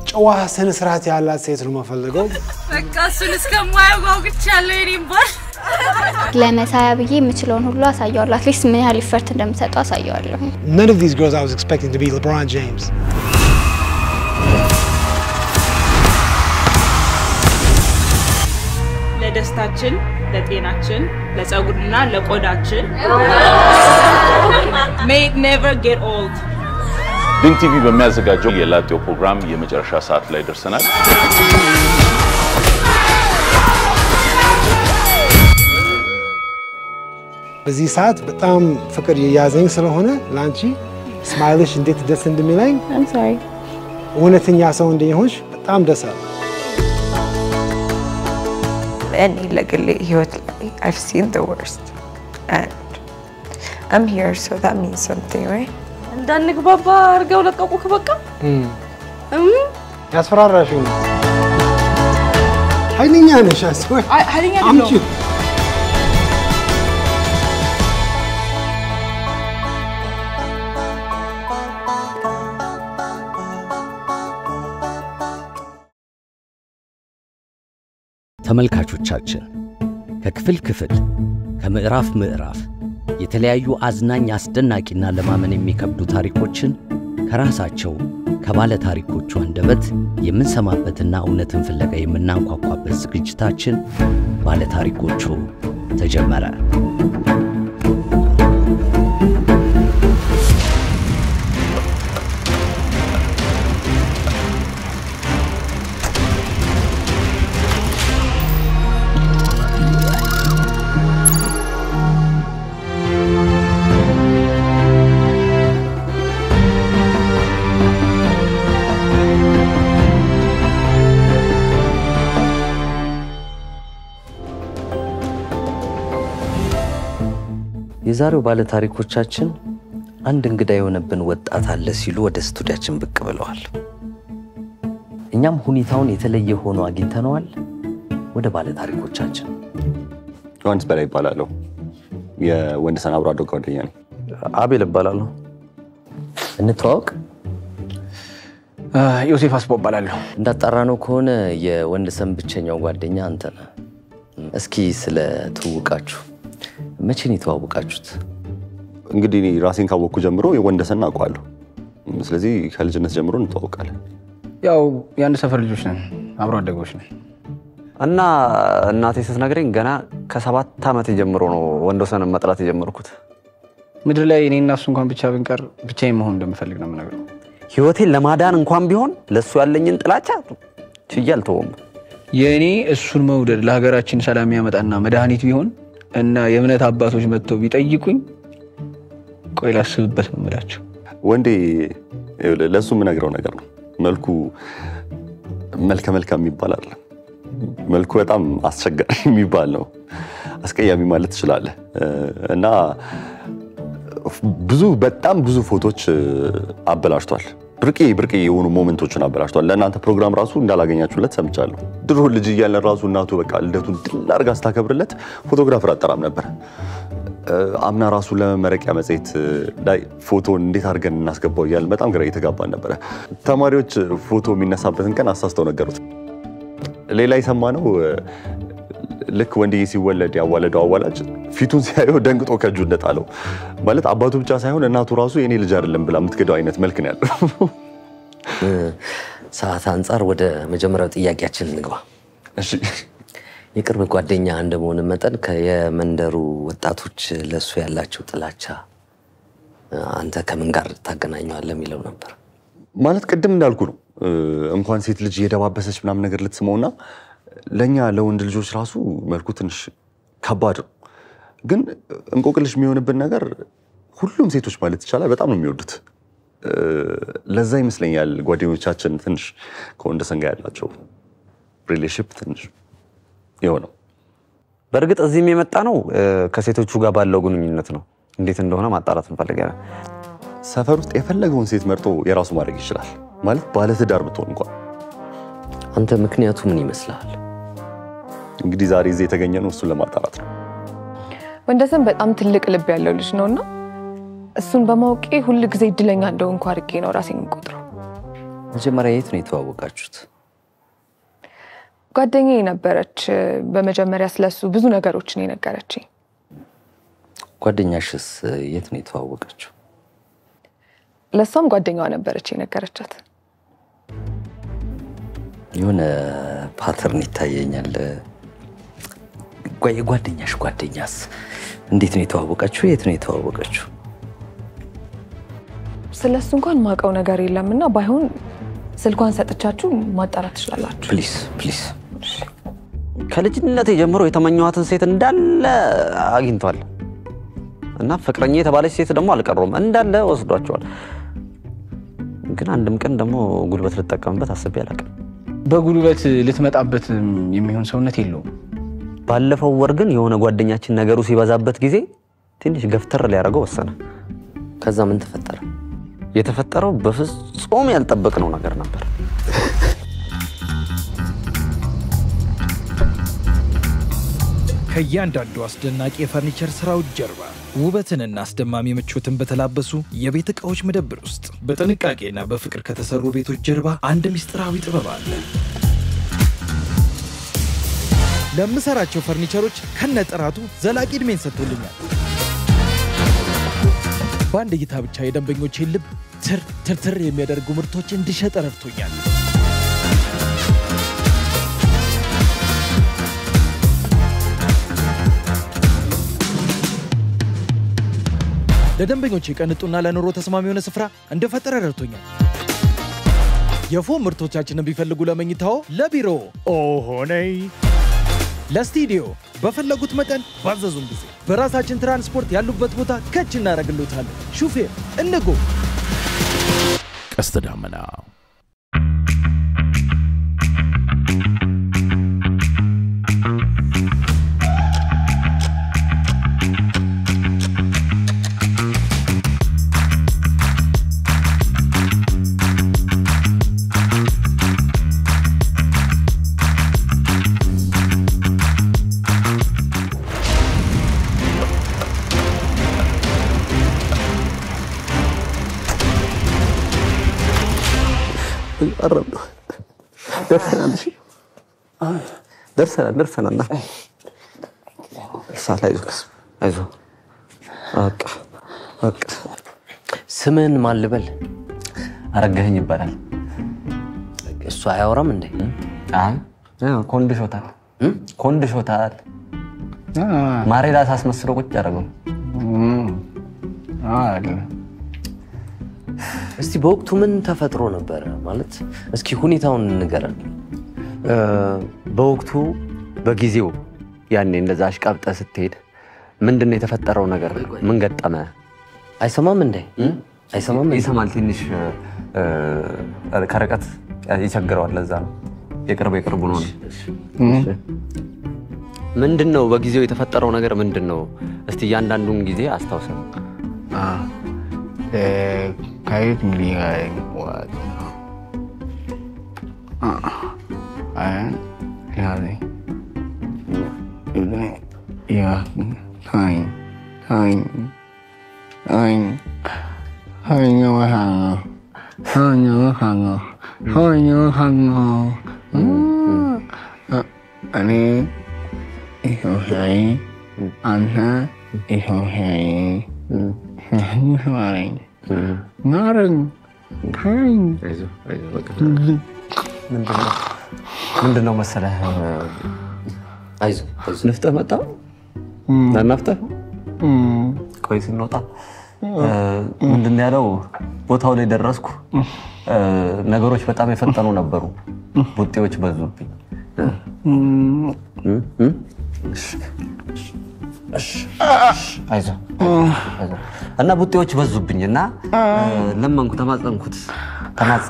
ጨዋ ስነ ስርዓት ያላት ሴት ነው የምፈልገው። በቃ እሱን እስከማየው ጓጉቻለሁ። የኔም ባል ለመሳያ ብዬ የምችለውን ሁሉ አሳየዋለሁ። አትሊስት ምን ያህል ኢፈርት እንደምሰጠው አሳየዋለሁ። None of these girls I was expecting to be LeBron James. ለደስታችን፣ ለጤናችን፣ ለጸጉርና ለቆዳችን may it never get old ድንቅ ቲቪ በሚያዘጋጀው የላጤው ፕሮግራም የመጨረሻ ሰዓት ላይ ደርሰናል። በዚህ ሰዓት በጣም ፍቅር የያዘኝ ስለሆነ ለአንቺ ስማይልሽ እንዴት ደስ እንደሚለኝ I'm sorry. እውነተኛ ሰው እንደሆንሽ በጣም ደስ አለ። እኔ ለግሌ ህይወት ላይ I've seen the worst and I'm here so that means something right እንዳንግባባ አድርገው ለቀቁክ። በቃ ያስፈራራሽ ነው። ኃይለኛ ነሽ። አስወር ኃይለኛ አምጪ ተመልካቾቻችን ከክፍል ክፍል ከምዕራፍ ምዕራፍ የተለያዩ አዝናኝ አስደናቂና ለማመን የሚከብዱ ታሪኮችን ከራሳቸው ከባለ ታሪኮቹ አንደበት የምንሰማበትና እውነትን ፍለጋ የምናንኳኳበት ዝግጅታችን ባለ ታሪኮቹ ተጀመረ። የዛሬው ባለ ታሪኮቻችን አንድ እንግዳ የሆነብን ወጣት አለ ሲሉ ወደ ስቱዲያችን ብቅ ብለዋል። እኛም ሁኔታውን የተለየ ሆኖ አግኝተነዋል። ወደ ባለ ታሪኮቻችን ዮሐንስ በላይ ይባላለሁ። የወንድሰን አብሮ አደግ ጓደኛ ነኝ። አቤል እባላለሁ። እንተዋወቅ። ዮሴፍ አስቦ እባላለሁ። እንዳጣራነው ከሆነ የወንድሰን ብቸኛው ጓደኛ አንተ ነህ። እስኪ ስለ ትውውቃችሁ መቼ ነው የተዋወቃችሁት? እንግዲህ እኔ ራሴን ካወቅኩ ጀምሮ የወንደሰን አውቀዋለሁ። ስለዚህ ከልጅነት ጀምሮ እንተዋወቃለን። ያው የአንድ ሰፈር ልጆች ነን፣ አብሮ አደጎች ነን። እና እናቴ ስትነግረኝ ገና ከሰባት ዓመት ጀምሮ ነው ወንዶሰንን መጥላት የጀመርኩት። ምድር ላይ እኔ እና እሱ እንኳን ብቻ ብንቀር ብቻዬን መሆን እንደምፈልግ ነው የምነግረው። ህይወቴን ለማዳን እንኳን ቢሆን ለእሱ ያለኝን ጥላቻ ችዬ አልተወም። የእኔ እሱን መውደድ ለሀገራችን ሰላም ያመጣና መድኃኒት ቢሆን እና የእምነት አባቶች መጥተው ቢጠይቁኝ ቆይ ላስብበት ነው የምላቸው። ወንዴ ይኸውልህ፣ ለእሱ የምነግረው ነገር ነው። መልኩ መልከ መልካም የሚባል አይደለም። መልኩ በጣም አስቸጋሪ የሚባል ነው። አስቀያሚ ማለት ትችላለህ። እና ብዙ በጣም ብዙ ፎቶች አበላሽቷል። ብርቄ ብርቄ የሆኑ ሞመንቶችን አበላሽቷል። ለእናንተ ፕሮግራም ራሱ እንዳላገኛችሁለት ሰምቻለሁ። ድሮ ልጅ እያለን ራሱ እናቱ በቃ ልደቱን ድል አድርጋ ስታከብርለት ፎቶግራፈር አጠራም ነበር። አምና ራሱ ለመመረቂያ መጽሔት ላይ ፎቶን እንዴት አድርገን እናስገባው እያልን በጣም ግራ እየተጋባን ነበረ። ተማሪዎች ፎቶ የሚነሳበትን ቀን አሳስተው ነገሩት። ሌላ የሰማነው ልክ ወንድዬ ሲወለድ ያዋለደው አዋላጅ ፊቱን ሲያየው ደንግጦ ከእጁ እንደጣለው ማለት አባቱ ብቻ ሳይሆን እናቱ ራሱ የኔ ልጅ አይደለም ብላ የምትገዳው አይነት መልክ ነው ያለው። ሰዓት አንጻር ወደ መጀመሪያው ጥያቄያችን እንግባ። እሺ የቅርብ ጓደኛ እንደመሆን መጠን የመንደሩ ወጣቶች ለእሱ ያላቸው ጥላቻ አንተ ከምን ጋር ታገናኘዋለህ የሚለው ነበር። ማለት ቅድም እንዳልኩ ነው እንኳን ሴት ልጅ የደባበሰች ምናምን ነገር ልትስመውና ለእኛ ለወንድ ልጆች ራሱ መልኩ ትንሽ ከባድ ነው። ግን እንቆቅልሽ የሚሆንብን ነገር ሁሉም ሴቶች ማለት ይቻላል በጣም ነው የሚወዱት። ለዛ ይመስለኛል ጓደኞቻችን ትንሽ ከወንደሰን ጋር ያላቸው ሪሌሽፕ ትንሽ የሆነው። በእርግጥ እዚህም የመጣ ነው ከሴቶቹ ጋር ባለው ግንኙነት ነው። እንዴት እንደሆነ ማጣራት እንፈልጋለን። ሰፈር ውስጥ የፈለገውን ሴት መርጦ የራሱ ማድረግ ይችላል። ማለት ባለትዳር ብትሆን እንኳን አንተ ምክንያቱ ምን ይመስልሃል? እንግዲህ ዛሬ እዚህ የተገኘ ነው እሱን ለማጣራት ነው። ወንደሰን በጣም ትልቅ ልብ ያለው ልጅ ነው እና እሱን በማወቄ ሁል ጊዜ እድለኛ እንደሆንኩ አድርጌ ነው ራሴን የምቆጥረው። መጀመሪያ የት ነው የተዋወቃችሁት? ጓደኛዬ ነበረች። በመጀመሪያ ስለሱ ብዙ ነገሮችን የነገረችኝ። ጓደኛሽስ የት ነው የተዋወቀችው? ለእሷም ጓደኛዋ ነበረች የነገረቻት። የሆነ ፓተርን ይታየኛል። ጓ- የጓደኛሽ ጓደኛስ እንዴት ነው የተዋወቀችው? የት ነው የተዋወቀችው? ስለ እሱ እንኳን ማውቀው ነገር የለም እና ባይሆን ስልኳን ሰጥቻችሁ ማጣራት ትችላላችሁ። ፕሊስ ፕሊስ። ከልጅነቴ ጀምሮ የተመኘኋትን ሴት እንዳለ አግኝቷል እና ፍቅረኛ የተባለች ሴት ደግሞ አልቀሩም እንዳለ ወስዷቸዋል። ግን አንድም ቀን ደግሞ ጉልበት ልጠቀምበት አስቤ አላውቅም። በጉልበት ልትመጣበት የሚሆን ሰውነት የለውም። ባለፈው ወር ግን የሆነ ጓደኛችን ነገሩ ሲበዛበት ጊዜ ትንሽ ገፍተር ሊያደርገው ወሰነ። ከዛ ምን ተፈጠረ? የተፈጠረው በፍጹም ያልጠበቅነው ነገር ነበር። ከእያንዳንዱ አስደናቂ የፈርኒቸር ስራዎች ጀርባ ውበትንና አስደማሚ ምቾትን በተላበሱ የቤት ዕቃዎች መደብር ውስጥ በጥንቃቄና በፍቅር ከተሰሩ ቤቶች ጀርባ አንድ ምስጢራዊ ጥበብ አለ። ለምሰራቸው ፈርኒቸሮች ከነጥራቱ ዘላቂ ዕድሜን ሰጥቶልኛል። በአንድ እይታ ብቻ የደንበኞቼን ልብ ትር ትርትር የሚያደርጉ ምርቶች እንድሸጥ ረድቶኛል። ለደንበኞቼ ቀንጡና ለኑሮ ተስማሚ የሆነ ስፍራ እንደፈጠረ ረድቶኛል። የፎም ምርቶቻችንን ቢፈልጉ ለመኝታዎ፣ ለቢሮ ኦሆነይ ለስቱዲዮ በፈለጉት መጠን ባዘዙን ጊዜ በራሳችን ትራንስፖርት ያሉበት ቦታ ከች እናደርግሎታለን። ሹፌር እንጎ ቀስተ ደመና ቀረብ ነው። ደርሰናል። እሺ ደርሰናል፣ ደርሰናል። ና እርሳት አይዞህ፣ አይዞህ። በቃ በቃ። ስምን ማን ልበል? አረጋኸኝ ይባላል። እሱ አያወራም እንዴ? አይ ኮንድሾታል፣ ኮንድሾታል። ማሬዳ ሳስመስለው ቁጭ አደረገው። እስቲ በወቅቱ ምን ተፈጥሮ ነበረ? ማለት እስኪ ሁኔታውን ንገረን። በወቅቱ በጊዜው ያኔ እንደዛ አሽቃብጠ ስትሄድ ምንድን ነው የተፈጠረው ነገር? ምን ገጠመ? አይሰማም እንዴ? አይሰማም እንዴ? ይሰማል። ትንሽ እ፣ ከርቀት ይቸግረዋል። ለዛ ነው የቅርብ የቅርቡ ነው። ምንድን ነው በጊዜው የተፈጠረው ነገር ምንድን ነው? እስቲ እያንዳንዱን ጊዜ አስታውሰን። ከየት ሚሊዮን ወጥ አያን ያለ ያ ታኝ ታኝ ታኝ ታኝ ወሃኖ ታኝ ወሃኖ ታኝ ወሃኖ እኔ ኢትዮጵያዊ አንተ ኢትዮጵያዊ ማረኝ ማረኝ ታኝ ምንድን ነው መሰለህ አይዞህ አይዞህ። ንፍጠህ መጣ ናናፍጠህ ቆይ ስንወጣ ምንድን ነው ያለው ቦታው ላይ ደረስኩ እ፣ ነገሮች በጣም የፈጠኑ ነበሩ ቡጤዎች በዙብኝ እ? እ? እሺ፣ እሺ፣ አይዞህ አይዞህ። እና ቡጤዎች በዙብኝ እና እ፣ ለመንኩ ተማጸንኩት ተማጸ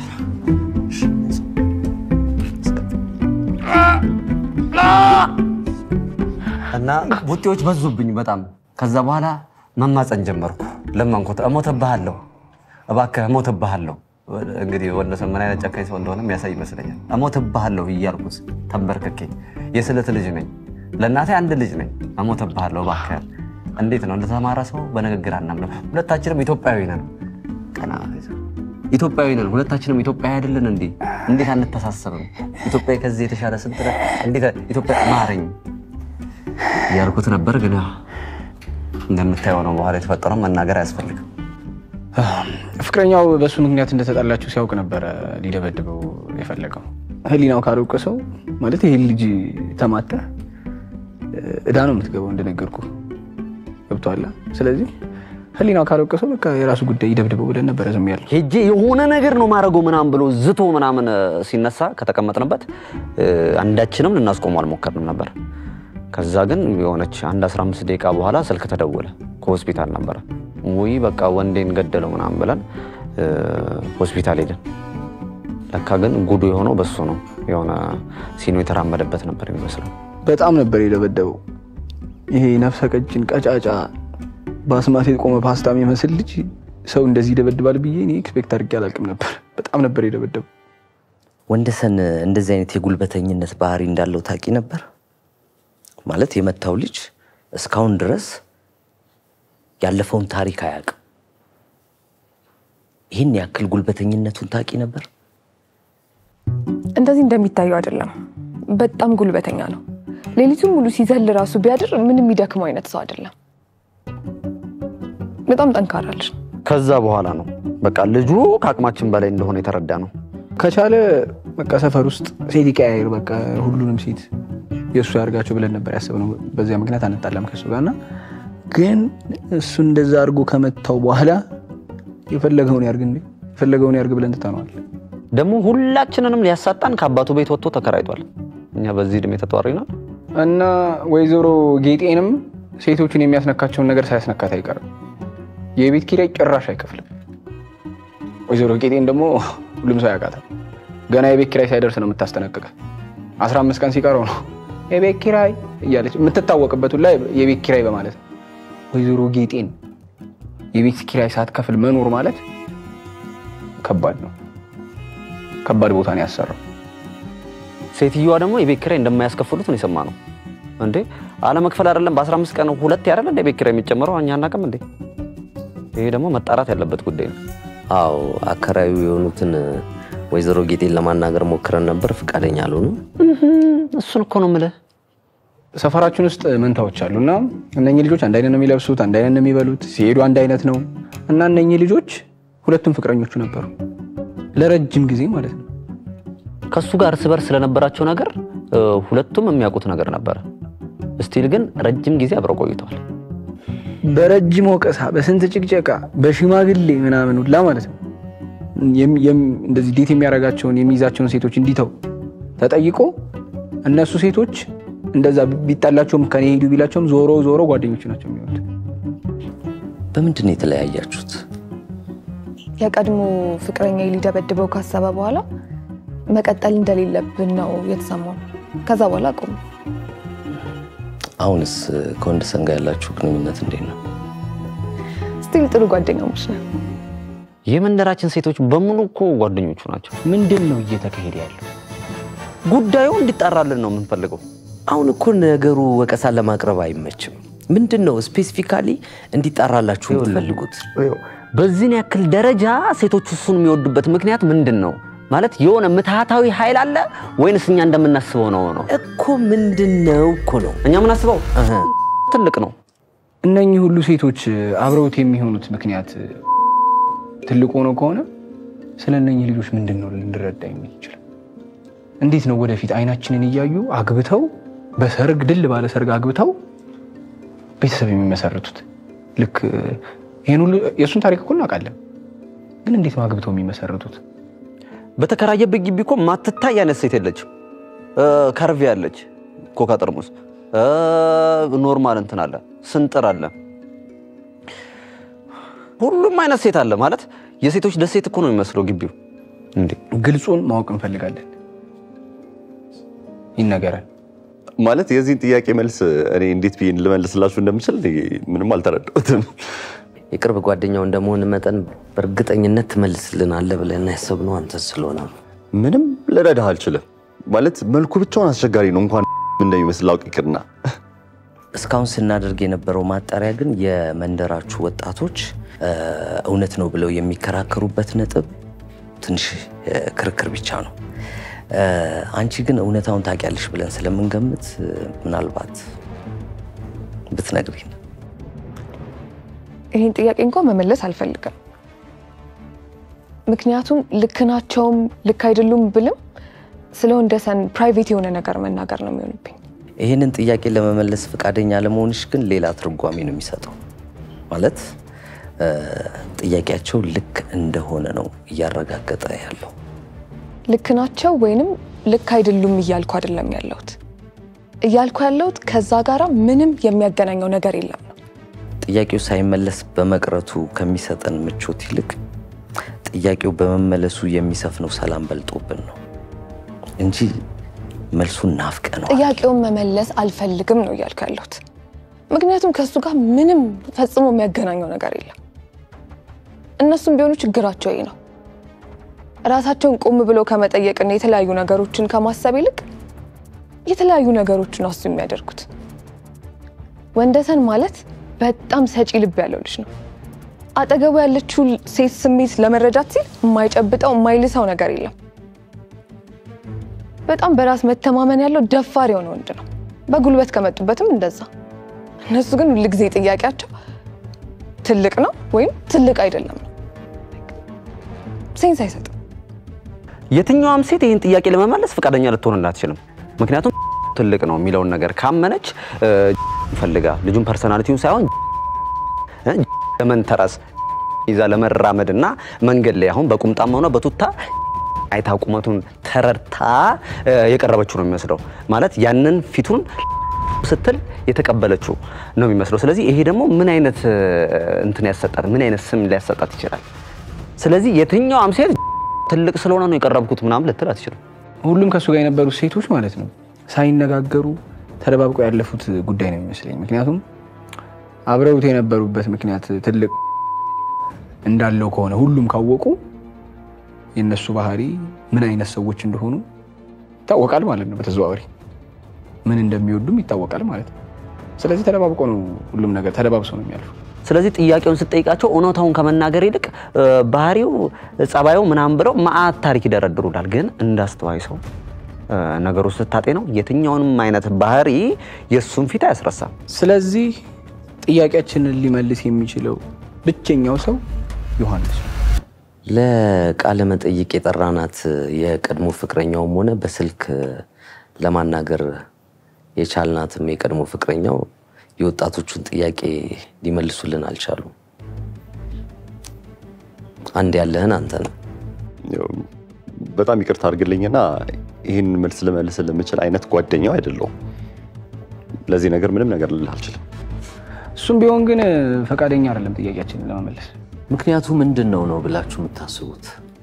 እና ቡጤዎች በዙብኝ በጣም። ከዛ በኋላ መማፀን ጀመርኩ። ለመንኩት፣ እሞትብሃለሁ፣ እባክህ እሞትብሃለሁ። እንግዲህ ወንደሰን ምን አይነት ጨካኝ ሰው እንደሆነ የሚያሳይ ይመስለኛል። እሞትብሃለሁ እያልኩት ተንበርክኬ የስለት ልጅ ነኝ፣ ለእናቴ አንድ ልጅ ነኝ። እሞትብሃለሁ እባክህ። እንዴት ነው እንደተማረ ሰው በንግግር አናምንም። ሁለታችንም ኢትዮጵያዊ ነን። ቀና ኢትዮጵያዊ ነን፣ ሁለታችንም ኢትዮጵያዊ አይደለን እንዴ? እንዴት አንተሳሰብም? ኢትዮጵያ ከዚህ የተሻለ ስንት ነ- እንዴት ኢትዮጵያ ማረኝ እያልኩት ነበር። ግን ያው እንደምታየው ነው በኋላ የተፈጠረው መናገር አያስፈልግም። ፍቅረኛው በእሱ ምክንያት እንደተጣላችሁ ሲያውቅ ነበረ ሊደበድበው የፈለገው። ህሊናው ካልወቀሰው ማለት ይሄ ልጅ ተማተህ እዳ ነው የምትገባው እንደነገርኩ ገብቶሃል። ስለዚህ ህሊናው ካልወቀሰው በቃ የራሱ ጉዳይ ይደብድበው ብለን ነበረ ዝም ያለው። ሄጄ የሆነ ነገር ነው ማድረገው ምናምን ብሎ ዝቶ ምናምን እ፣ ሲነሳ ከተቀመጥንበት እ፣ አንዳችንም ልናስቆመው አልሞከርንም ነበር። ከዛ ግን የሆነች አንድ 15 ደቂቃ በኋላ ስልክ ተደወለ። ከሆስፒታል ነበረ። ውይ በቃ ወንዴን ገደለው ምናምን ብለን እ፣ ሆስፒታል ሄድን። ለካ ግን ጉዱ የሆነው በሱ ነው። የሆነ ሲኖ የተራመደበት ነበር የሚመስለው። በጣም ነበር የደበደበው። ይሄ ነፍሰ ቀጭን ቀጫጫ በአስማት የቆመ ፓስታ የሚመስል ልጅ ሰው እንደዚህ ይደበድባል ብዬ እኔ ኤክስፔክት አድርጌ አላውቅም ነበር። በጣም ነበር የደበደበው። ወንደሰን እንደዚህ አይነት የጉልበተኝነት ባህሪ እንዳለው ታውቂ ነበር? ማለት የመታው ልጅ እስካሁን ድረስ ያለፈውን ታሪክ አያውቅም። ይህን ያክል ጉልበተኝነቱን ታውቂ ነበር? እንደዚህ እንደሚታየው አይደለም። በጣም ጉልበተኛ ነው። ሌሊቱን ሙሉ ሲዘል ራሱ ቢያድር ምንም የሚደክመው አይነት ሰው አይደለም። በጣም ጠንካራ ልጅ ነው። ከዛ በኋላ ነው በቃ ልጁ ከአቅማችን በላይ እንደሆነ የተረዳ ነው። ከቻለ በቃ ሰፈር ውስጥ ሴት ይቀያየር፣ በቃ ሁሉንም ሴት የእሱ ያርጋቸው ብለን ነበር ያሰብነው። በዚያ ምክንያት አንጣላም ከሱ ጋርና ግን እሱ እንደዛ አድርጎ ከመታው በኋላ የፈለገውን ያርግ እንዴ የፈለገውን ያርግ ብለን ትተነዋል። ደግሞ ሁላችንንም ሊያሳጣን ከአባቱ ቤት ወጥቶ ተከራይቷል። እኛ በዚህ ዕድሜ ተጧሪናል። እና ወይዘሮ ጌጤንም ሴቶችን የሚያስነካቸውን ነገር ሳያስነካት አይቀርም። የቤት ኪራይ ጭራሽ አይከፍልም። ወይዘሮ ጌጤን ደግሞ ሁሉም ሰው ያውቃታል። ገና የቤት ኪራይ ሳይደርስ ነው የምታስጠነቅቀ። አስራ አምስት ቀን ሲቀረው ነው የቤት ኪራይ እያለች የምትታወቅበት ሁላ የቤት ኪራይ በማለት ነው። ወይዘሮ ጌጤን የቤት ኪራይ ሳትከፍል መኖር ማለት ከባድ ነው። ከባድ ቦታ ነው ያሰራው። ሴትዮዋ ደግሞ የቤት ኪራይ እንደማያስከፍሉት ነው የሰማነው። እንዴ አለመክፈል አይደለም በ15 ቀን ሁለት ያደለ እንደ ቤት ኪራይ የሚጨምረው እኛ አናውቅም እንዴ? ይሄ ደግሞ መጣራት ያለበት ጉዳይ ነው። አዎ አከራዩ የሆኑትን ወይዘሮ ጌጤን ለማናገር ሞክረን ነበር፣ ፈቃደኛ አልሆኑም። እሱን እኮ ነው የምልህ። ሰፈራችን ውስጥ መንታዎች አሉ እና እነኚህ ልጆች አንድ አይነት ነው የሚለብሱት፣ አንድ አይነት ነው የሚበሉት፣ ሲሄዱ አንድ አይነት ነው እና እነኚህ ልጆች ሁለቱም ፍቅረኞቹ ነበሩ ለረጅም ጊዜ ማለት ነው። ከሱ ጋር እርስ በርስ ስለነበራቸው ነገር እ፣ ሁለቱም የሚያውቁት ነገር ነበረ። ስቲል ግን ረጅም ጊዜ አብረው ቆይተዋል። በረጅም ወቀሳ፣ በስንት ጭቅጨቃ፣ በሽማግሌ ምናምን ሁላ ማለት ነው የም- የም- እንደዚህ ዴት የሚያደርጋቸውን የሚይዛቸውን ሴቶች እንዲተው ተጠይቆ እነሱ ሴቶች እንደዛ ቢጣላቸውም ከኔ ሄዱ ቢላቸውም ዞሮ ዞሮ ጓደኞቹ ናቸው የሚሆኑት። በምንድን ነው የተለያያችሁት? የቀድሞ ፍቅረኛ ሊደበድበው ካሰበ በኋላ መቀጠል እንደሌለብን ነው የተሰማው። ከዛ በኋላ ቆሙ። አሁንስ ከወንደሰን ጋር ያላችሁ ግንኙነት እንዴት ነው? ስቲል ጥሩ ጓደኛሞች ነን። የመንደራችን ሴቶች በሙሉ እኮ ጓደኞቹ ናቸው። ምንድን ነው እየተካሄደ ያለው? ጉዳዩ እንዲጣራልን ነው የምንፈልገው። አሁን እኮ ነገሩ ወቀሳ ለማቅረብ አይመችም። ምንድን ነው ስፔሲፊካሊ እንዲጣራላችሁ የምትፈልጉት? በዚህን ያክል ደረጃ ሴቶች እሱን የሚወዱበት ምክንያት ምንድን ነው? ማለት የሆነ ምትሃታዊ ኃይል አለ ወይንስ እኛ እንደምናስበው ነው ነው እኮ ምንድን ነው እኮ ነው እኛ የምናስበው ትልቅ ነው። እነኚህ ሁሉ ሴቶች አብረውት የሚሆኑት ምክንያት ትልቅ ሆኖ ከሆነ ስለ እነኚህ ልጆች ምንድን ነው ልንረዳ የሚችል? እንዴት ነው ወደፊት አይናችንን እያዩ አግብተው በሰርግ ድል ባለ ሰርግ አግብተው ቤተሰብ የሚመሰርቱት? ልክ ይህን ሁሉ የእሱን ታሪክ እኮ እናውቃለን፣ ግን እንዴት ነው አግብተው የሚመሰርቱት? በተከራየበት ግቢ እኮ ማትታይ አይነት ሴት የለችም። ከርቪ አለች፣ ኮካ ጠርሙስ፣ ኖርማል እንትን አለ፣ ስንጥር አለ፣ ሁሉም አይነት ሴት አለ። ማለት የሴቶች ደሴት እኮ ነው የሚመስለው ግቢው። እንዴ ግልጹን ማወቅ እንፈልጋለን። ይነገራል። ማለት የዚህን ጥያቄ መልስ እኔ እንዴት ብዬ ልመልስላችሁ እንደምችል እኔ ምንም አልተረዳሁትም። የቅርብ ጓደኛው እንደመሆን መጠን በእርግጠኝነት ትመልስልናለህ ብለን ያሰብነው አንተ ስለሆነ ነው። ምንም ልረዳህ አልችልም። ማለት መልኩ ብቻውን አስቸጋሪ ነው። እንኳን እንደሚመስል አውቅ ይቅርና እስካሁን ስናደርግ የነበረው ማጣሪያ ግን የመንደራችሁ ወጣቶች እ፣ እውነት ነው ብለው የሚከራከሩበት ነጥብ ትንሽ እ፣ ክርክር ብቻ ነው። እ፣ አንቺ ግን እውነታውን ታውቂያለሽ ብለን ስለምንገምት እ፣ ምናልባት ብትነግሪን። ይህን ጥያቄ እንኳን መመለስ አልፈልግም። ምክንያቱም ልክ ናቸውም ልክ አይደሉም ብልም ስለ ወንደሰን ፕራይቬት የሆነ ነገር መናገር ነው የሚሆንብኝ። ይህንን ጥያቄ ለመመለስ ፈቃደኛ ለመሆንሽ ግን ሌላ ትርጓሜ ነው የሚሰጠው። ማለት እ፣ ጥያቄያቸው ልክ እንደሆነ ነው እያረጋገጠ ያለው። ልክ ናቸው ወይንም ልክ አይደሉም እያልኩ አይደለም ያለሁት። እያልኩ ያለሁት ከዛ ጋራ ምንም የሚያገናኘው ነገር የለም ነው። ጥያቄው ሳይመለስ በመቅረቱ ከሚሰጠን ምቾት ይልቅ ጥያቄው በመመለሱ የሚሰፍነው ሰላም በልጦብን ነው እንጂ መልሱን ናፍቀ ነው። ጥያቄውን መመለስ አልፈልግም ነው እያልኩ ያለሁት። ምክንያቱም ከእሱ ጋር ምንም ፈጽሞ የሚያገናኘው ነገር የለም። እነሱም ቢሆኑ ችግራቸው ይህ ነው። ራሳቸውን ቆም ብለው ከመጠየቅና የተለያዩ ነገሮችን ከማሰብ ይልቅ የተለያዩ ነገሮችን አሱ የሚያደርጉት። ወንደሰን ማለት በጣም ሰጪ ልብ ያለው ልጅ ነው። አጠገቡ ያለችው ሴት ስሜት ለመረዳት ሲል የማይጨብጠው የማይልሰው ነገር የለም። በጣም በራስ መተማመን ያለው ደፋር የሆነ ወንድ ነው። በጉልበት ከመጡበትም እንደዛ። እነሱ ግን ሁልጊዜ ጥያቄያቸው ትልቅ ነው ወይም ትልቅ አይደለም ነው። ሴንስ አይሰጥም። የትኛዋም ሴት ይህን ጥያቄ ለመመለስ ፈቃደኛ ልትሆን አትችልም። ምክንያቱም ትልቅ ነው የሚለውን ነገር ካመነች እ፣ ፈልጋ ልጁን ፐርሰናሊቲውን ሳይሆን እ፣ ለመንተራስ ይዛ ለመራመድ እና መንገድ ላይ አሁን በቁምጣም ሆነ በቱታ አይታ ቁመቱን ተረድታ እ፣ የቀረበችው ነው የሚመስለው። ማለት ያንን ፊቱን ስትል የተቀበለችው ነው የሚመስለው። ስለዚህ ይሄ ደግሞ ምን አይነት እ፣ እንትን ያሰጣት ምን አይነት ስም ሊያሰጣት ይችላል? ስለዚህ የትኛዋም ሴት ትልቅ ስለሆነ ነው የቀረብኩት ምናምን ልትል አትችልም። ሁሉም ከእሱ ጋር የነበሩት ሴቶች ማለት ነው ሳይነጋገሩ ተደባብቀው ያለፉት ጉዳይ ነው የሚመስለኝ። ምክንያቱም አብረውት የነበሩበት ምክንያት ትልቅ እንዳለው ከሆነ ሁሉም ካወቁ የእነሱ ባህሪ ምን አይነት ሰዎች እንደሆኑ ይታወቃል ማለት ነው። በተዘዋዋሪ ምን እንደሚወዱም ይታወቃል ማለት ነው። ስለዚህ ተደባብቆ ነው ሁሉም ነገር ተደባብሰው ነው የሚያልፉ። ስለዚህ ጥያቄውን ስጠይቃቸው እውነታውን ከመናገር ይልቅ እ፣ ባህሪው፣ ጸባዩ ምናምን ብለው መዓት ታሪክ ይደረድሩላል። ግን እንዳስተዋይ ሰው እ፣ ነገሩ ስታጤ ነው የትኛውንም አይነት ባህሪ የእሱን ፊት አያስረሳም። ስለዚህ ጥያቄያችንን ሊመልስ የሚችለው ብቸኛው ሰው ዮሐንስ ነው። ለቃለ መጠይቅ የጠራናት የቀድሞ ፍቅረኛውም ሆነ በስልክ ለማናገር የቻልናትም የቀድሞ ፍቅረኛው የወጣቶቹን ጥያቄ ሊመልሱልን አልቻሉም። አንድ ያለህን አንተ ነው። ያው በጣም ይቅርታ አድርግልኝና ይህን መልስ ልመልስ ለምችል አይነት ጓደኛው አይደለሁም። ለዚህ ነገር ምንም ነገር ልልህ አልችልም። እሱም ቢሆን ግን ፈቃደኛ አይደለም ጥያቄያችንን ለመመለስ። ምክንያቱ ምንድን ነው ነው ብላችሁ የምታስቡት?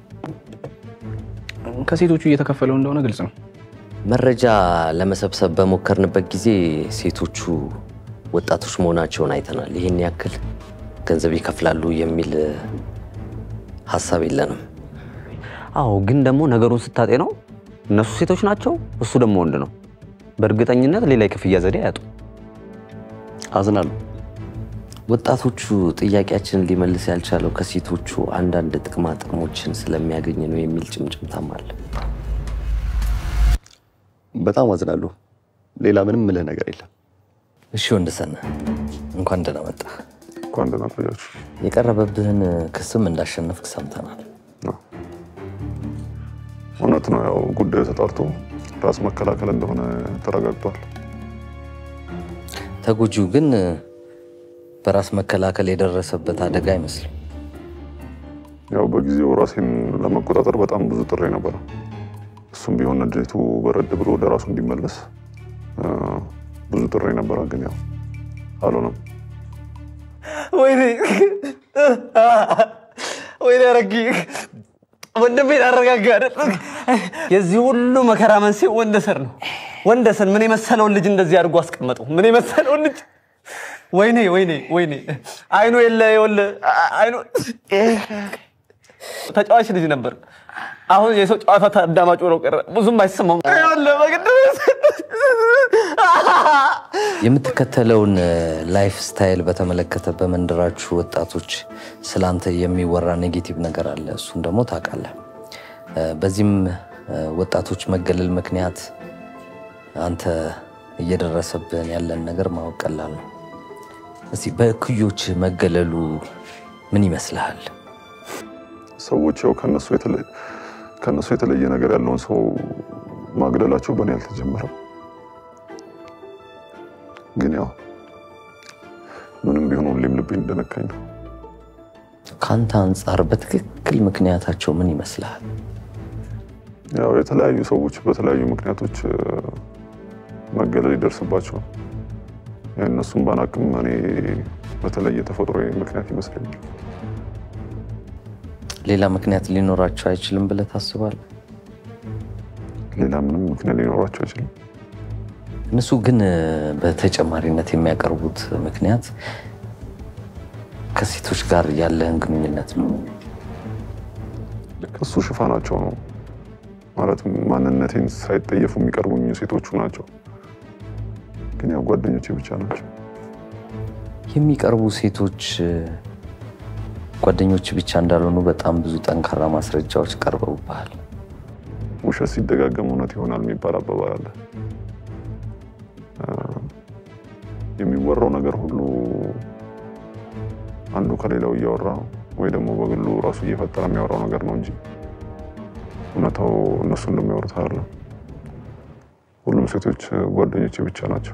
ከሴቶቹ እየተከፈለው እንደሆነ ግልጽ ነው። መረጃ ለመሰብሰብ በሞከርንበት ጊዜ ሴቶቹ ወጣቶች መሆናቸውን አይተናል። ይህን ያክል ገንዘብ ይከፍላሉ የሚል ሀሳብ የለንም። አዎ፣ ግን ደግሞ ነገሩን ስታጤ ነው እነሱ ሴቶች ናቸው፣ እሱ ደግሞ ወንድ ነው። በእርግጠኝነት ሌላ የክፍያ ዘዴ አያጡ። አዝናለሁ። ወጣቶቹ ጥያቄያችንን ሊመልስ ያልቻለው ከሴቶቹ አንዳንድ ጥቅማ ጥቅሞችን ስለሚያገኝ ነው የሚል ጭምጭምታም አለ። በጣም አዝናለሁ። ሌላ ምንም ምልህ ነገር የለም። እሺ ወንድሰን እንኳን ደህና መጣ። እንኳን ደህና ቆያችሁ። የቀረበብህን ክስም እንዳሸነፍክ ሰምተናል። እውነት ነው። ያው ጉዳዩ ተጣርቶ ራስ መከላከል እንደሆነ ተረጋግጧል። ተጎጂው ግን በራስ መከላከል የደረሰበት አደጋ አይመስልም። ያው በጊዜው ራሴን ለመቆጣጠር በጣም ብዙ ጥሬ ነበረ። እሱም ቢሆን ንዴቱ በረድ ብሎ ወደ ራሱ እንዲመለስ እ፣ ብዙ ጥሬ ነበረ። ግን ያው አልሆነም። ወይኔ ወይኔ ረጊ ወንድሜን አረጋጋ አይደል? የዚህ ሁሉ መከራ መንስኤ ወንደሰን ነው። ወንደሰን ምን የመሰለውን ልጅ እንደዚህ አድርጎ አስቀመጠው። ምን የመሰለውን ልጅ ወይኔ ወይኔ ወይኔ አይኑ የለ የወለ አይኑ ተጫዋች ልጅ ነበር። አሁን የሰው ጨዋታ ታዳማጭ ሆኖ ቀረ። ብዙም አይሰማም። ይኸውልህ በግድ የምትከተለውን ላይፍ ስታይል በተመለከተ በመንደራችሁ ወጣቶች ስላንተ የሚወራ ኔጌቲቭ ነገር አለ። እሱን ደግሞ ታውቃለህ። በዚህም ወጣቶች መገለል ምክንያት አንተ እየደረሰብን ያለን ነገር ማወቅ ቀላል ነው። እስቲ በእኩዮች መገለሉ ምን ይመስልሃል? ሰዎች ያው ከነሱ የተለየ ከነሱ የተለየ ነገር ያለውን ሰው ማግደላቸው በእኔ አልተጀመረም። ግን ያው ምንም ቢሆን ሁሌም ልቤን እንደነካኝ ነው። ከአንተ አንጻር በትክክል ምክንያታቸው ምን ይመስልሃል? ያው የተለያዩ ሰዎች በተለያዩ ምክንያቶች እ፣ መገለል ይደርስባቸዋል። እነሱም ባናቅም እኔ በተለየ ተፈጥሮ ምክንያት ይመስለኛል። ሌላ ምክንያት ሊኖራቸው አይችልም ብለህ ታስባለህ? ሌላ ምንም ምክንያት ሊኖራቸው አይችልም። እነሱ ግን እ፣ በተጨማሪነት የሚያቀርቡት ምክንያት ከሴቶች ጋር ያለህን ግንኙነት ነው። እሱ ሽፋናቸው ነው። ማለትም ማንነቴን ሳይጠየፉ የሚቀርቡኝ ሴቶቹ ናቸው። ግን ያው ጓደኞቼ ብቻ ናቸው። የሚቀርቡ ሴቶች እ፣ ጓደኞች ብቻ እንዳልሆኑ በጣም ብዙ ጠንካራ ማስረጃዎች ቀርበውብሃል። ውሸት ሲደጋገም እውነት ይሆናል የሚባል አባባል አለ። እ፣ የሚወራው ነገር ሁሉ አንዱ ከሌላው እያወራ ወይ ደግሞ በግሉ ራሱ እየፈጠረ የሚያወራው ነገር ነው እንጂ እውነታው እነሱ እንደሚያወሩት አይደለም። ሁሉም ሴቶች ጓደኞቼ ብቻ ናቸው።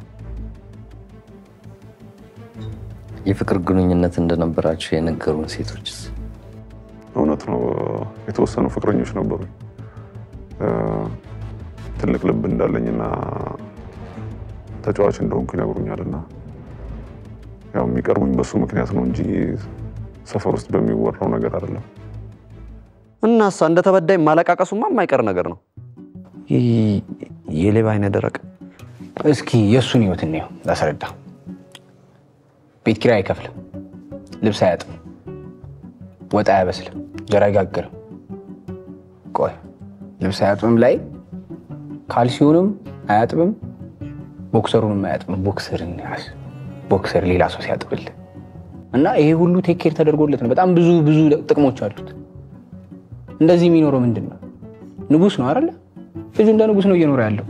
የፍቅር ግንኙነት እንደነበራቸው የነገሩን ሴቶችስ? እውነት ነው። የተወሰኑ ፍቅረኞች ነበሩኝ። እ፣ ትልቅ ልብ እንዳለኝና ተጫዋች እንደሆንኩ ይነግሩኛል። እና ያው የሚቀርቡኝ በሱ ምክንያት ነው እንጂ ሰፈር ውስጥ በሚወራው ነገር አይደለም። እናሳ እንደ ተበዳይ ማለቃቀሱማ የማይቀር ነገር ነው። ይህ የሌባ አይነ ደረቅ እስኪ የእሱን ህይወት እንየው ላስረዳ። ቤት ኪራይ አይከፍልም፣ ልብስ አያጥብም፣ ወጥ አያበስልም፣ እንጀራ አይጋግርም። ቆይ ልብስ አያጥብም ላይ ካልሲውንም አያጥብም፣ ቦክሰሩንም አያጥብም። ቦክሰርን ያዝ ቦክሰር ሌላ ሰው ሲያጥብል እና ይሄ ሁሉ ቴክ ኬር ተደርጎለት ነው። በጣም ብዙ ብዙ ጥቅሞች አሉት። እንደዚህ የሚኖረው ምንድን ነው? ንጉስ ነው አይደለ? ልጁ እንደ ንጉስ ነው እየኖረ ያለው።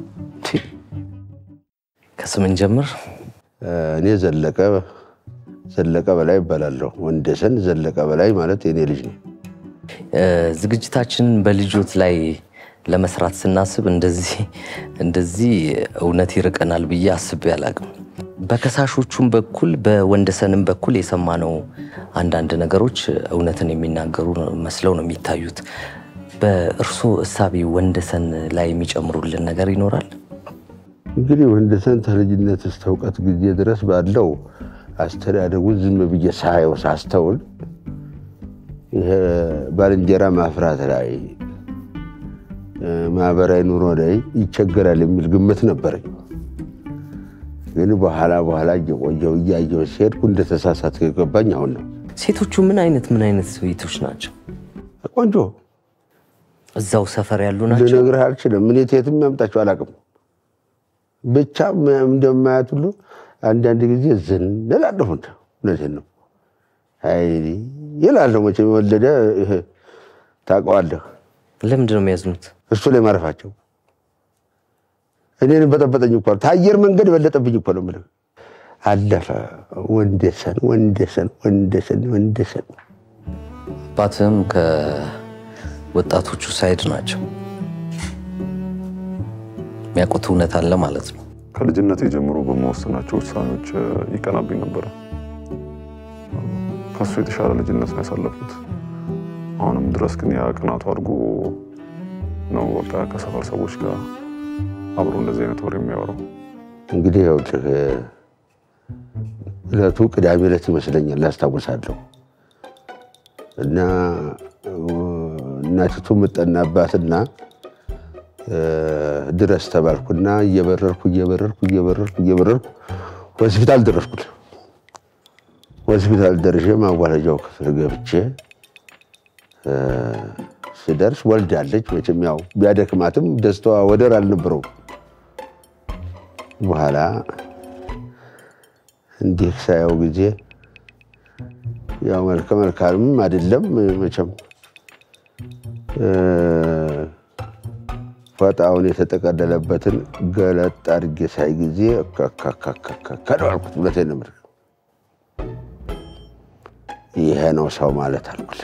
ከስምን ጀምር። እኔ ዘለቀ ዘለቀ በላይ ይባላለሁ። ወንደሰን ዘለቀ በላይ ማለት የኔ ልጅ ነው። እ፣ ዝግጅታችንን በልጆት ላይ ለመስራት ስናስብ እንደዚህ እንደዚህ እውነት ይርቀናል ብዬ አስቤ አላቅም። በከሳሾቹም በኩል በወንደሰንም በኩል የሰማነው አንዳንድ ነገሮች እውነትን የሚናገሩ መስለው ነው የሚታዩት። በእርሶ እሳቤ ወንደሰን ላይ የሚጨምሩልን ነገር ይኖራል? እንግዲህ ወንደሰን ከልጅነት እስከ እውቀት ጊዜ ድረስ ባለው አስተዳደጉን ዝም ብዬ ሳየው ሳስተውል ይሄ ባልንጀራ ማፍራት ላይ እ፣ ማህበራዊ ኑሮ ላይ ይቸገራል የሚል ግምት ነበረኝ። ግን በኋላ በኋላ እየቆየው እያየው ሲሄድኩ እንደተሳሳት የገባኝ አሁን ነው። ሴቶቹ ምን አይነት ምን አይነት ሴቶች ናቸው? ቆንጆ እዛው ሰፈር ያሉ ናቸው? ልነግርህ አልችልም። እኔ የትም ያምጣቸው አላውቅም። ብቻ እንደማያት ሁሉ አንዳንድ ጊዜ ዝን እላለሁ። እንደው እውነቴን ነው። አይ ይላለሁ። መቼም የወለደ ይሄ ታውቀዋለህ። ለምንድን ነው የሚያዝኑት? እሱ ላይ ማረፋቸው እኔን በጠበጠኝ እኮ ነው። ከአየር መንገድ በለጠብኝ እኮ ነው የምልህ። አለፈ ወንደሰን ወንደሰን ወንደሰን ወንደሰን አባትህም ከወጣቶቹ ሳይድ ናቸው። የሚያውቁት እውነት አለ ማለት ነው። ከልጅነቴ ጀምሮ በመወሰናቸው ውሳኔዎች እ፣ ይቀናብኝ ነበረ። ከሱ የተሻለ ልጅነት ነው ያሳለፉት። አሁንም ድረስ ግን ያ ቅናቱ አድርጎ ነው በቃ ከሰፈር ሰዎች ጋር አብሮ እንደዚህ አይነት ወሬ የሚያወራው። እንግዲህ ያው እለቱ ቅዳሜ ዕለት ይመስለኛል ላስታውሳለሁ። እና እናቲቱ ምጠናባትና ድረስ ተባልኩና እየበረርኩ እየበረርኩ እየበረርኩ እየበረርኩ ሆስፒታል ደረስኩት። ሆስፒታል ደርሼ ማዋለጃው ክፍል ገብቼ ስደርስ ወልዳለች። መቼም ያው ቢያደክማትም ደስታዋ ወደር አልነበረውም። በኋላ እንዲህ ሳየው ጊዜ ያው መልከ መልካምም አይደለም መቼም ፎጣውን የተጠቀለለበትን ገለጥ አድርጌ ሳይ ጊዜ ከደው አልኩት። እውነቴን ነው የምልህ። ይሄ ነው ሰው ማለት አልኩት።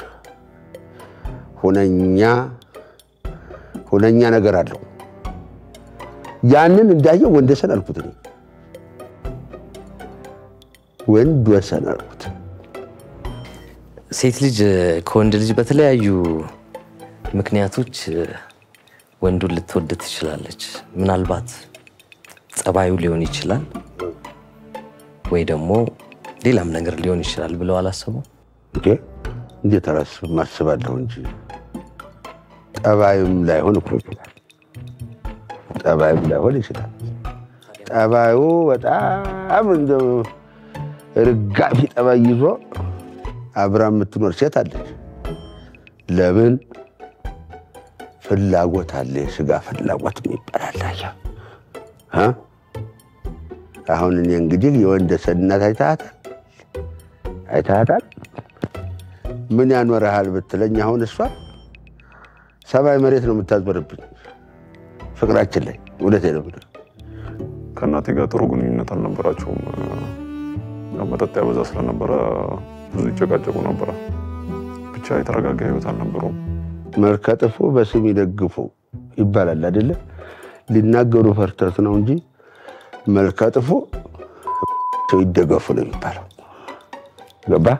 ሁነኛ ሁነኛ ነገር አለው። ያንን እንዳየው ወንደሰን አልኩት። እኔ ወንድ ወሰን አልኩት። ሴት ልጅ ከወንድ ልጅ በተለያዩ ምክንያቶች ወንዱን ልትወድ ትችላለች። ምናልባት ጸባዩ ሊሆን ይችላል ወይ ደግሞ ሌላም ነገር ሊሆን ይችላል ብለው አላሰቡም? እንዴ እንዴት አላስብም? አስባለሁ እንጂ ጠባዩም ላይሆን እኮ ይችላል። ጠባዩም ላይሆን ይችላል። ጠባዩ በጣም እንደ ርጋፊ ጠባይ ይዞ አብራ የምትኖር ሴት አለች። ለምን ፍላጎት አለ፣ የስጋ ፍላጎት የሚባል አለ። እ? አሁን እኔ እንግዲህ የወንደሰን እናት አይተሃታል አይተሃታል። ምን ያኖረሃል ብትለኝ አሁን እሷ ሰማይ መሬት ነው የምታዞርብኝ ፍቅራችን ላይ እውነቴን ነው የምልህ። ከእናቴ ጋር ጥሩ ግንኙነት አልነበራቸውም። ያው መጠጥ ያበዛ ስለነበረ ብዙ ይጨቃጨቁ ነበረ። ብቻ የተረጋጋ ህይወት አልነበረውም። መልከ ጥፉ በስም ይደግፉ ይባላል አይደለ? ሊናገሩ ፈርተት ነው እንጂ መልከ ጥፉ ሰው ይደገፉ ነው የሚባለው። ገባ?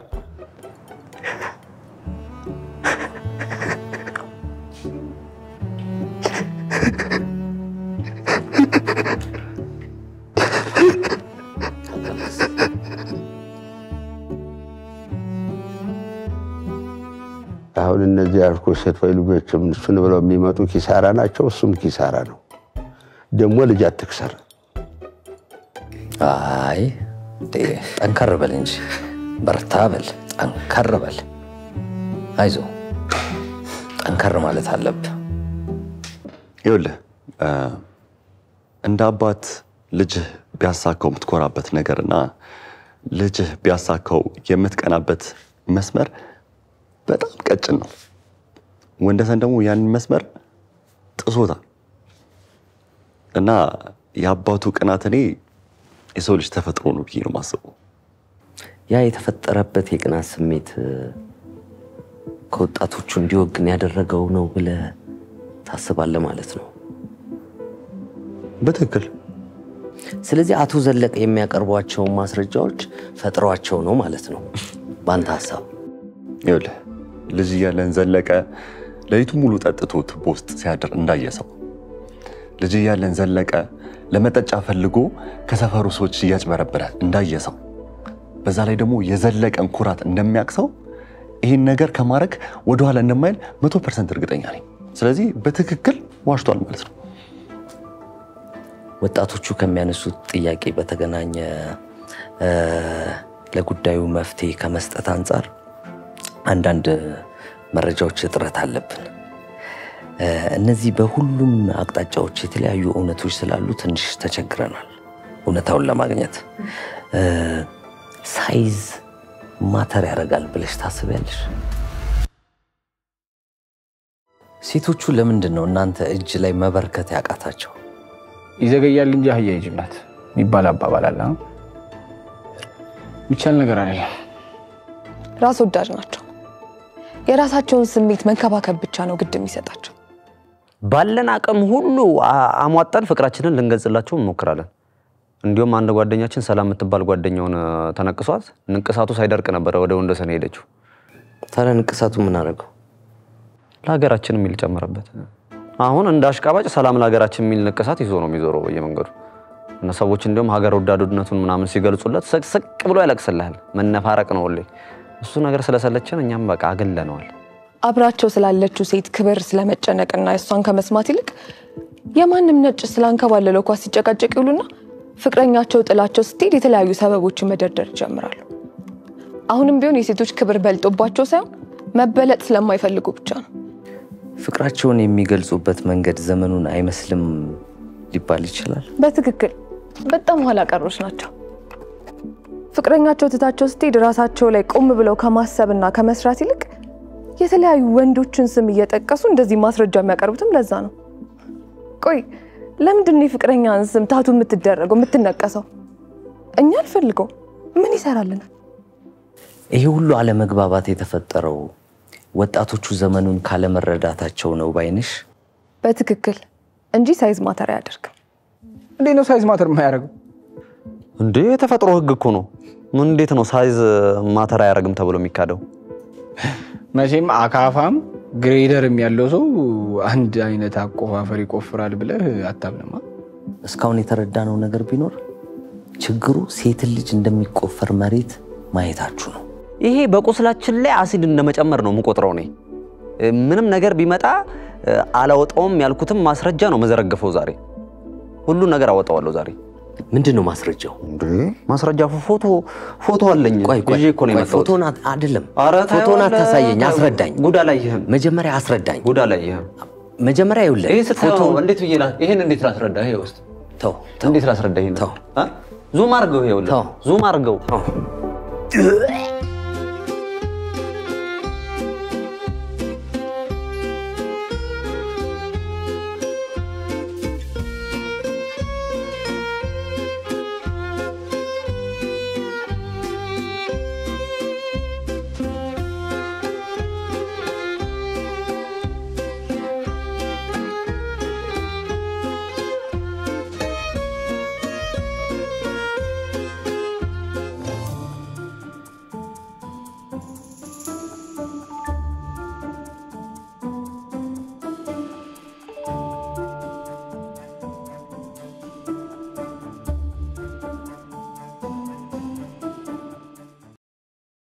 አሁን እነዚህ ያልኩ ሴት ወይ ልጆችም እሱን ብለው የሚመጡ ኪሳራ ናቸው። እሱም ኪሳራ ነው። ደግሞ ልጅ አትክሰር። አይ እንዴ፣ ጠንከር በል እንጂ በርታ በል፣ ጠንከር በል። አይዞ ጠንከር ማለት አለብህ። ይኸውልህ እንደ አባት ልጅህ ቢያሳካው የምትኮራበት ነገርና ልጅህ ቢያሳካው የምትቀናበት መስመር በጣም ቀጭን ነው። ወንደሰን ደግሞ ያንን መስመር ጥሶታል እና የአባቱ ቅናት እኔ የሰው ልጅ ተፈጥሮ ነው ብዬ ነው የማስበው። ያ የተፈጠረበት የቅናት ስሜት ከወጣቶቹ እንዲወግን ያደረገው ነው ብለህ ታስባለህ ማለት ነው? በትክክል። ስለዚህ አቶ ዘለቀ የሚያቀርቧቸውን ማስረጃዎች ፈጥሯቸው ነው ማለት ነው በአንተ ሀሳብ? ይኸውልህ ልጅ እያለን ዘለቀ ሌሊቱ ሙሉ ጠጥቶ ቱቦ ውስጥ ሲያድር እንዳየ ሰው፣ ልጅ እያለን ዘለቀ ለመጠጫ ፈልጎ ከሰፈሩ ሰዎች እያጭበረበረ እንዳየ ሰው፣ በዛ ላይ ደግሞ የዘለቀን ኩራት እንደሚያውቅ ሰው ይህን ነገር ከማድረግ ወደኋላ እንደማይል መቶ ፐርሰንት እርግጠኛ ነኝ። ስለዚህ በትክክል ዋሽቷል ማለት ነው። ወጣቶቹ ከሚያነሱት ጥያቄ በተገናኘ ለጉዳዩ መፍትሄ ከመስጠት አንጻር አንዳንድ መረጃዎች እጥረት አለብን። እነዚህ በሁሉም አቅጣጫዎች የተለያዩ እውነቶች ስላሉ ትንሽ ተቸግረናል እውነታውን ለማግኘት። ሳይዝ ማተር ያደርጋል ብለሽ ታስቢያለሽ? ሴቶቹ ለምንድን ነው እናንተ እጅ ላይ መበርከት ያቃታቸው? ይዘገያል እንጂ አህያ ይጅብ ናት የሚባል አባባል አለ። የሚቻል ነገር አይደለም። ራስ ወዳድ ናቸው። የራሳቸውን ስሜት መንከባከብ ብቻ ነው ግድ የሚሰጣቸው። ባለን አቅም ሁሉ አ- አሟጠን ፍቅራችንን ልንገልጽላቸው እንሞክራለን። እንዲሁም አንድ ጓደኛችን ሰላም የምትባል ጓደኛውን እ፣ ተነቅሷት ንቅሳቱ ሳይደርቅ ነበረ ወደ ወንደሰን ሄደችው። ታዲያ ንቅሳቱ ምን አደረገው? ለሀገራችን የሚል ጨመረበት። አሁን እንደ አሽቃባጭ ሰላም ለሀገራችን የሚል ንቅሳት ይዞ ነው የሚዞረው በየመንገዱ እና ሰዎች እንዲሁም ሀገር ወዳድነቱን ምናምን ሲገልጹለት ስቅስቅ ብሎ ያለቅስልሃል። መነፋረቅ ነው ሁሌ። እሱ ነገር ስለሰለችን እኛም በቃ አግለነዋል። አብራቸው ስላለችው ሴት ክብር ስለመጨነቅና እሷን ከመስማት ይልቅ የማንም ነጭ ስላንከባለለው ኳስ ሲጨቃጨቅ ይውሉና ፍቅረኛቸው ጥላቸው ስትሄድ የተለያዩ ሰበቦችን መደርደር ይጀምራሉ። አሁንም ቢሆን የሴቶች ክብር በልጦባቸው ሳይሆን መበለጥ ስለማይፈልጉ ብቻ ነው። ፍቅራቸውን የሚገልጹበት መንገድ ዘመኑን አይመስልም ሊባል ይችላል። በትክክል በጣም ኋላ ቀሮች ናቸው። ፍቅረኛቸው ትታቸው ስትሄድ ራሳቸው ላይ ቆም ብለው ከማሰብና ከመስራት ይልቅ የተለያዩ ወንዶችን ስም እየጠቀሱ እንደዚህ ማስረጃ የሚያቀርቡትም ለዛ ነው። ቆይ ለምንድን ነው የፍቅረኛን ስም ታቱ የምትደረገው የምትነቀሰው? እኛ አልፈልገው ምን ይሰራልናል? ይሄ ሁሉ አለመግባባት የተፈጠረው ወጣቶቹ ዘመኑን ካለመረዳታቸው ነው ባይንሽ? በትክክል እንጂ ሳይዝ ማተር አያደርግም። እንዴት ነው ሳይዝ ማተር የማያደርገው? እንዴ የተፈጥሮ ህግ እኮ ነው። ምን እንዴት ነው ሳይዝ ማተር አያደርግም ተብሎ የሚካደው? መቼም አካፋም ግሬደርም ያለው ሰው አንድ አይነት አቆፋፈር ይቆፍራል ብለህ አታምንማ። እስካሁን የተረዳነው ነገር ቢኖር ችግሩ ሴትን ልጅ እንደሚቆፈር መሬት ማየታችሁ ነው። ይሄ በቁስላችን ላይ አሲድ እንደመጨመር ነው የምቆጥረው እኔ። ምንም ነገር ቢመጣ አላወጣውም ያልኩትም ማስረጃ ነው መዘረግፈው ዛሬ። ሁሉን ነገር አወጣዋለሁ ዛሬ። ምንድን ነው ማስረጃው? ማስረጃ ፎቶ ፎቶ አለኝ። ቆይ ቆይ ይዤ እኮ ነው ቆይ፣ የመጣሁት። ፎቶን አት- አይደለም ኧረ ፎቶን ታየዋለህ። አታሳየኝ፣ አስረዳኝ። ጉድ አላየህም። መጀመሪያ አስረዳኝ። ጉድ አላየህም። መጀመሪያ ይኸውልህ ይሄ ስታየው ፎቶ እንዴት ብዬ ላ- ይሄን እንዴት ላስረዳ? ይሄ ውስጥ ተው እንዴት ላስረዳ? ይሄን ዙም አድርገው፣ ይኸውልህ ዙም አድርገው።